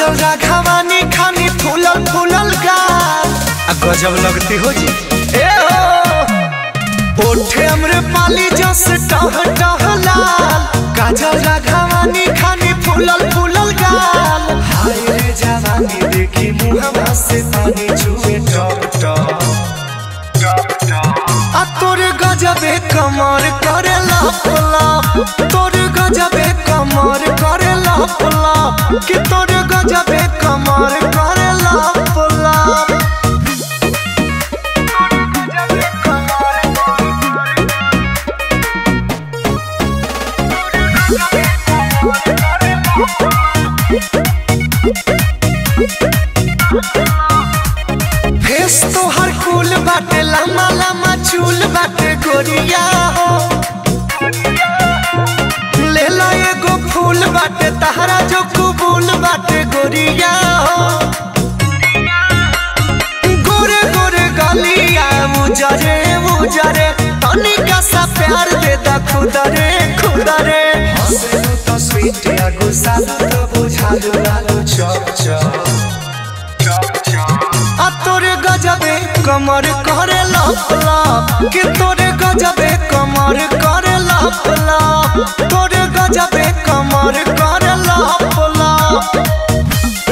काजल राघवानी खानी फूलल फूलल गाल आ गजब लगती हो जी ए हो ओठे हमरे पाली जस टह टह लाल काजल राघवानी खानी फूलल फूलल गाल हाय रे जवानी देखी मुहवा से पानी छुए टप टप आ तोरे गजबे कमर करे लप लप तोरे गजबे कमर करे लप लप कि तोरे गजबे कमर करे लप लप फेस तो हर कूल बाटे लम्बा लम्बा चूल बाटे गोरिया हो ले ला एगो फूल बाटे तहरा जो कबूल बाटे गोरिया हो गोरे गोरे गलिया उजरे उजरे तनिका सा प्यार दे दा खुदरे खुदरे हंसलू तो स्वीट या गुस्सालू तो बुझालू लालू चप चप आ तोरे गजबे कमर करे लप लप कि तोरे गजबे कमर करे लप लप तोरे गजबे कमर करे लप लप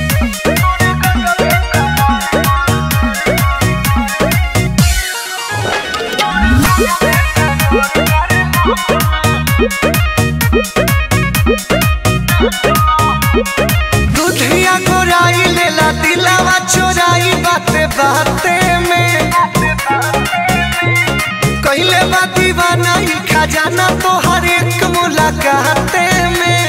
दुधिया गोराई लेला दिलावा चोराई बाते बाते में कहले बा दीवाना ई खजाना तो हर एक मुलाकाते में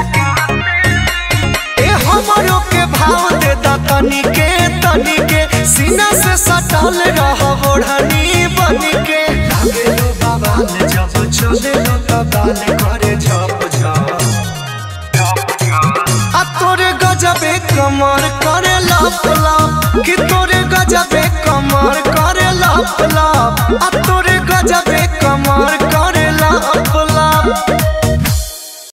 ए हमरो के भाव दे दा तनी के तनी के सीना से सटल रह ओढ़नी बनी के लागे लो बवाल जब चले लो तबाल करे झप झप आ तोरे गजबे कमर करे लप लप कि तोरे गजबे कमर करे लप लप आ तोरे